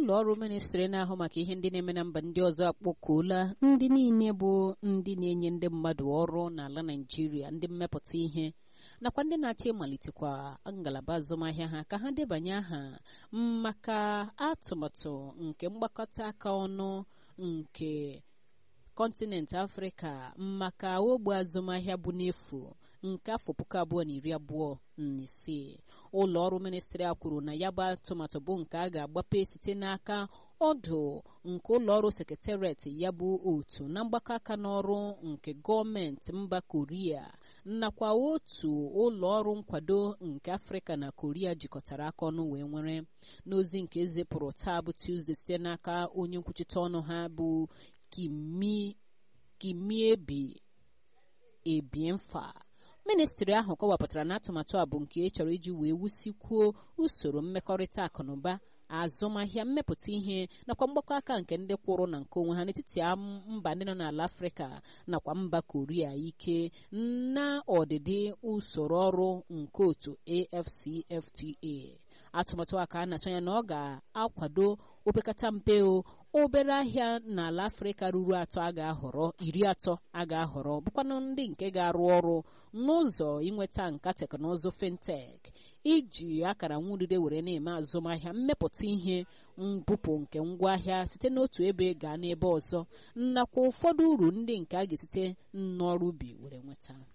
ụlọ ọrụ ministri na-ahụ maka ihe ndị na-eme na mba ndị ọzọ akpọkuola ndị niile bụ ndị na-enye ndị mmadụ ọrụ n'ala naijiria ndị mmepụta ihe nakwa ndị na-achọ ịmalitekwa ngalaba azụmahịa ha ka ha debanye aha maka atụmatụ nke mgbakọta aka ọnụ nke kọntinent afrịka maka ogbe azụmahịa bụ n'efu nke afọ puku abụọ na iri abụọ na isii ụlọ ọrụ ministri a kwuru na ya bụ atụmatụ bụ nke a ga-agbape site n'aka ọdụ nke ụlọ ọrụ sekretariat ya bụ otu na mgbakọ aka n'ọrụ nke gọọmenti mba koria nakwa otu ụlọ ọrụ nkwado nke afrịka na koria jikọtara aka ọnụ wee nwere n'ozi nke ezipụrụ taa bụ tuzdee site n'aka onye nkwuchite ọnụ ha bụ kimiebi ebiemfa ministri ahụ kọwapụtara na atụmatụ a bụ nke e chọrọ iji wee wusikwuo usoro mmekọrịta akụnụba azụmahịa mmepụta ihe nakwa mgbakọ aka nke ndị kwụrụ na nke onwe ha n'etiti mba ndị nọ n'ala afrịka nakwa mba koria ike na ọdịdị usoro ọrụ nke otu afcfta atụmatụ a ka a na-atụ anya na ọ ga-akwado opekata mpe obere ahịa n'ala afrịka ruru atọ a ga-ahọrọ iri atọ a ga-ahọrọ bụkwanụ ndị nke ga-arụ ọrụ n'ụzọ inweta nka teknụzụ fintech iji akara nwurire were na-eme azụmahịa mmepụta ihe mbupụ nke ngwaahịa site n'otu ebe gaa n'ebe ọzọ nakwa ụfọdụ uru ndị nke a ga-esite n'ọrụ ubi were nweta